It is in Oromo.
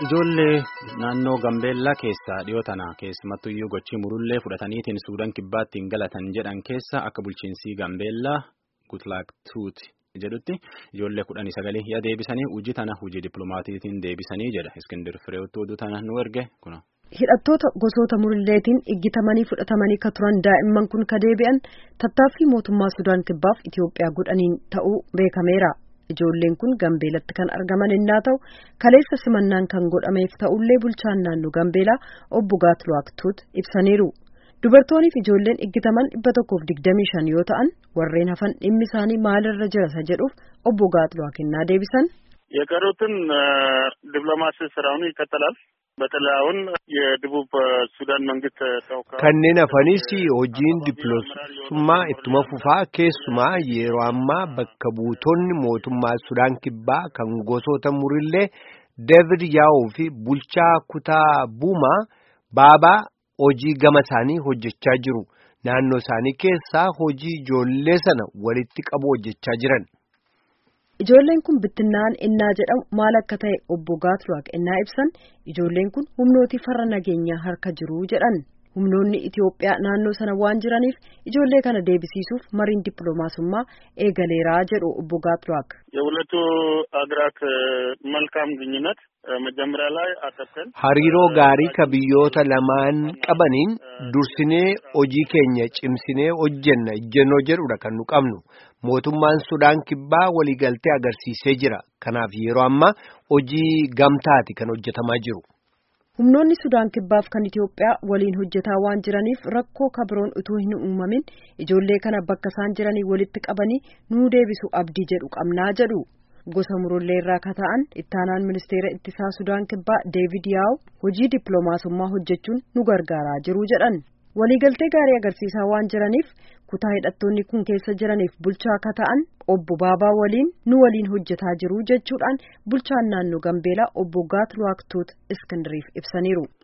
Ijoollee naannoo Gambeellaa keessaa dhiyoo tana keessumattuyyuu gochii murullee fudhataniitiin Suudaan kibbaattiin galatan jedhan keessa akka bulchiinsii Gambeellaa Gutlaaktuut jedhutti ijoollee kudhanii sagalee yaa deebisanii hojii tana hojii dippiloomaatiitiin deebisanii jedha Iskindir Fireewwattuu oduu tana nu erge kuna. Hidhattoota gosoota murilleetiin iggitamanii fudhatamanii ka turan daa'imman kun ka deebi'an tattaaffii mootummaa Sudaan kibbaaf Itoophiyaa godhaniin ta'uu beekameera. Ijoolleen kun Gambeelatti kan argaman innaa ta'u kaleessa simannaan kan godhameef ta'ullee bulchaan naannoo Gambeelaa obbo Gaatluwaaktuut ibsaniiru. Dubartoonniif ijoolleen iggitaman dhibba tokkoof digdamii shan yoo ta'an warreen hafan dhimmi isaanii maalirra jira isa jedhuuf obbo Gaatluwaak innaa deebisan. የቀሩትን ዲፕሎማሲ ስራውን ይቀጥላል። በተለይ አሁን የደቡብ ሱዳን መንግስት ተወካዮች kanneen hafanis hojiin dippiloomaasummaa ittuma fufaa keessumaa yeroo ammaa bakka buutonni mootummaa Sudaan kibbaa kan gosoota murillee David Yaa'oo fi bulchaa kutaa Buumaa Baabaa hojii gama isaanii hojjechaa jiru. Naannoo isaanii keessaa hojii ijoollee sana walitti qabu hojjechaa jiran. Ijoolleen kun bittinna'an innaa jedhamu maal akka ta'e obbo Gaatluwaaq innaa ibsan ijoolleen kun humnooti farra nageenyaa harka jiru jedhan humnoonni Itoophiyaa naannoo sana waan jiraniif ijoollee kana deebisiisuuf mariin dippiloomaasummaa eegaleeraa jedhu obbo Gaatluwaaq. የሁለቱ ሀገራት መልካም ግንኙነት መጀመሪያ ላይ አሰብተን Hariiroo gaarii ka biyyoota lamaan qabaniin dursinee hojii keenya cimsinee hojjenna ejjennoo jedhudha kan nu qabnu. Mootummaan Sudaan kibbaa waliigaltee agarsiisee jira. Kanaaf yeroo ammaa hojii gamtaati kan hojjetamaa jiru. Humnoonni Sudaan kibbaaf kan Itoophiyaa waliin hojjetaa waan jiraniif rakkoo kabiroon utuu hin uumamin ijoollee kana bakka isaan jiranii walitti qabanii nuu deebisu abdii jedhu qabnaa jedhu. Gosa murullee irraa ka ta'an ittaanaan ministeera ittisaa Sudaan kibbaa Deevid Yaaw hojii dippiloomaasummaa hojjechuun nu gargaaraa jiru jedhan. Waliigaltee gaarii agarsiisaa waan jiraniif kutaa hidhattoonni kun keessa jiraniif bulchaa ka ta'an obbo Baabaa waliin nu waliin hojjetaa jiru jechuudhaan bulchaan naannoo Gambeelaa obbo Gaatluwaaktuut Iskindiriif ibsaniiru.